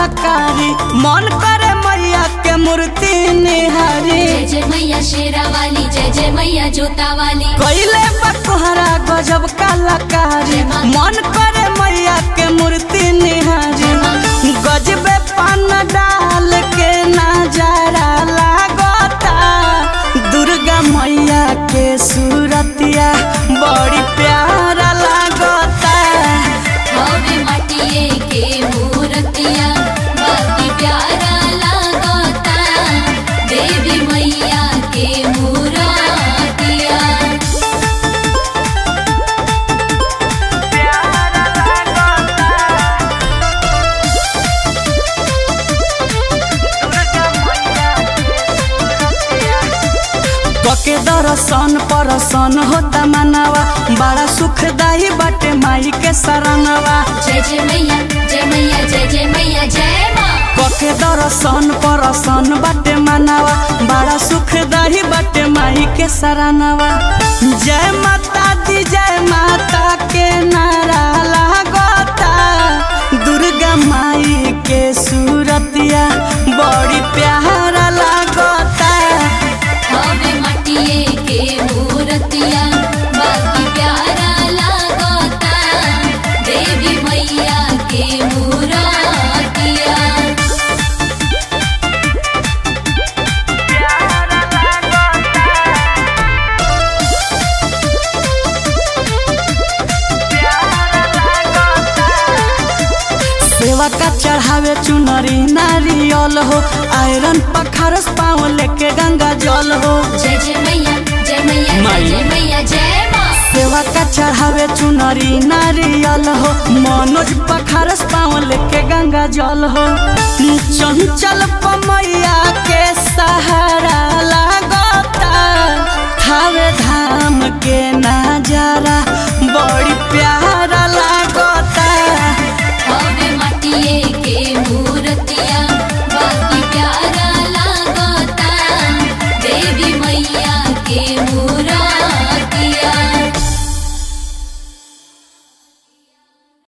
कलाकारी मन करे मैया के मूर्ति निहारी जय जय मैया शेरा वाली जय जय मैया जोता वाली कैले बकोहरा गजब कलाकारी मन करे मैया के मूर्ति निहारी गजबे पान डाल के नजारा लागता दुर्गा मैया के सूरतिया बड़ी प्यारा लागता हवे माटिए के मूर्तिया बाकी प्यारा लागता देवी मैया के मूर्तिया कके दर्शन परसन होता मनवा बड़ा सुखदाई बाटे माई के शरणवा जय जय मैया जय मैया जय जय मैया जय माँ कके दर्शन परसन बाटे मनवा बड़ा सुखदाई बाटे माई के शरणवा जय माता दी जय माता के नारा लागता दुर्गा माई के सूरतिया बड़ी प्यारा लागता हवे माटिए के मूर्तिया बाकी प्यारा लागता देवी मैया के मूर्तिया सेवा का चढ़ावे चुनरी नारियल हो आयरन पखारस पाँव लेके गंगा जल हो जय जय मैया जय मैया जय जय मैया जय माँ सेवा का चढ़ावे चुनरी नारियल हो मनोज पखारस पाँव लेके गंगा जल हो चंचल पमैया के सहारा लागता थावे धाम के नजारा बड़ी प्यारा